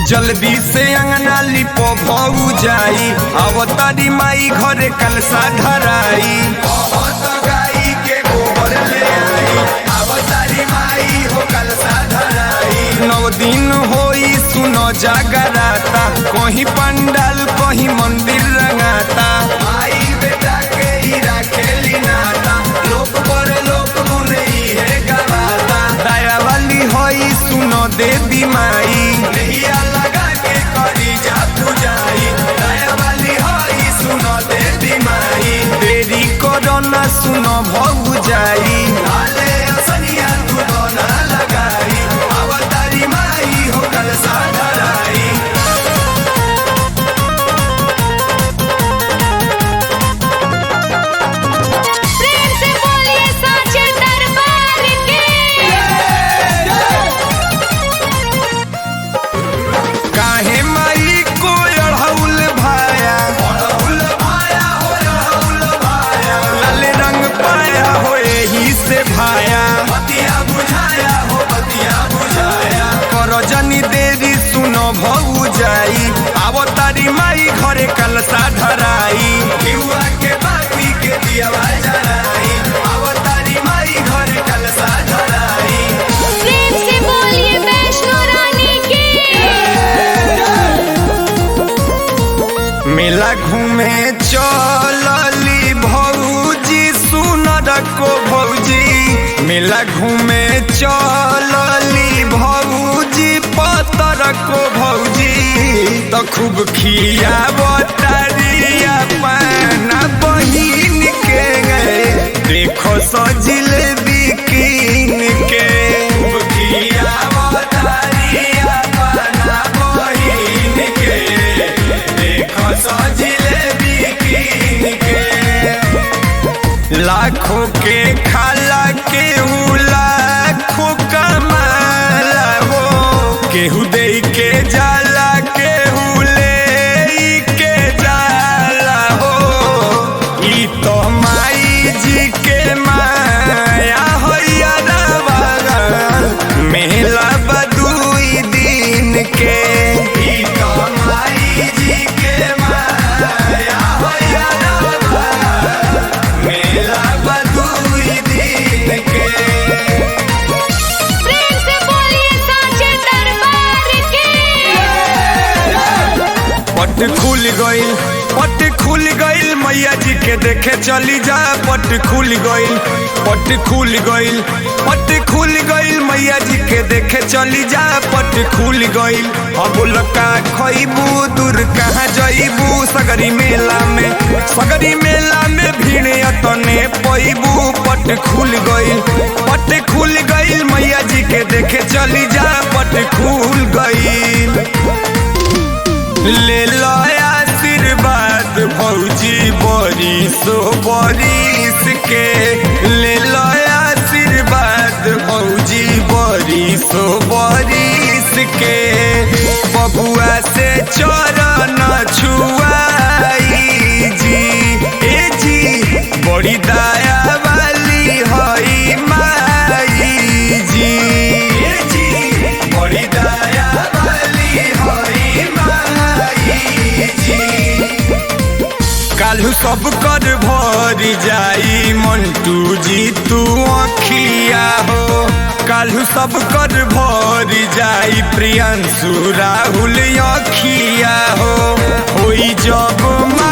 जल्दी से अंगना लिपो भऊ जाई अवतारी माई घरे कलसा धराई बहुत गाई के गोबर ले आई अवतारी माई हो कलसा धराई नौ दिन होई सुनो जागराता कहीं पंडाल कहीं मंदिर रंगाता माई बेटा के ही राखेली नाता लोक पर लोक मुने है गवाता दया वाली होई सुनो देवी माई नैया लगा के करी जा पूजाई दया वाली होई सुनो देवी माई देरी करो ना सुनो भऊ जाई लाले असनिया तू ना लगाई अवतारी माई हो कल साधराई प्रेम से बोलिए साचे दरबार की काहे माई को अढ़ौल भाया अढ़ौल भाया हो अढ़ौल भाया लाल रंग पाया हो एही से भाया बतिया बुझाया हो बतिया बुझाया करो जनी देरी सुनो भऊ जाई आवो तारी माई घरे कलसा धराई युवा के बाती के दिया जराई आवो तारी माई घरे कलसा धराई प्रेम से बोलिए वैष्णो रानी की मेला घूमे चलली भौजी सुनर को भौजी मेला घूमे चलली भौजी पतर को भौजी तो खूब खिया बतारिया पाना बहिन के गए देखो सजिल बिकिन के खूब खिया बतारिया पाना बहिन के देखो सजिले बिकिन के लाखों के खाला केहू लाखों कमाला हो केहू दे के जाला केहू ले के जाला हो ई तो माई जी के माया होइया मेला बदुई दिन के ई तो माई जी के माया होइया मेला बदुई दिन के प्रेम से बोलिए साचे दरबार की पट खुल गईल पट खुल गईल मैया जी के देखे चली जा पट खुल गईल पट खुल गईल पट खुल गईल मैया जी के देखे चली जा पट खुल गईल अब लका खइबू दूर कहाँ जइबू सगरी मेला में सगरी मेला में भीड़ अतने पैबू पट खुल गईल पट खुल गईल मैया जी के देखे चली जा पट खुल गईल ले लो आशीर्वाद भौजी बरिसो बरिस के ले लो आशीर्वाद भौजी बरिसो बरिस के बबुआ से चरण छुआई जी ए जी बड़ी दया वाली हई माई जी ए जी बड़ी दया वाली हई माई जी काल्हू सब कर भर जाई मंटू जी तू अखिया हो काल्हू सब कर भर जाई प्रियंशु राहुल अखिया हो होई जब मा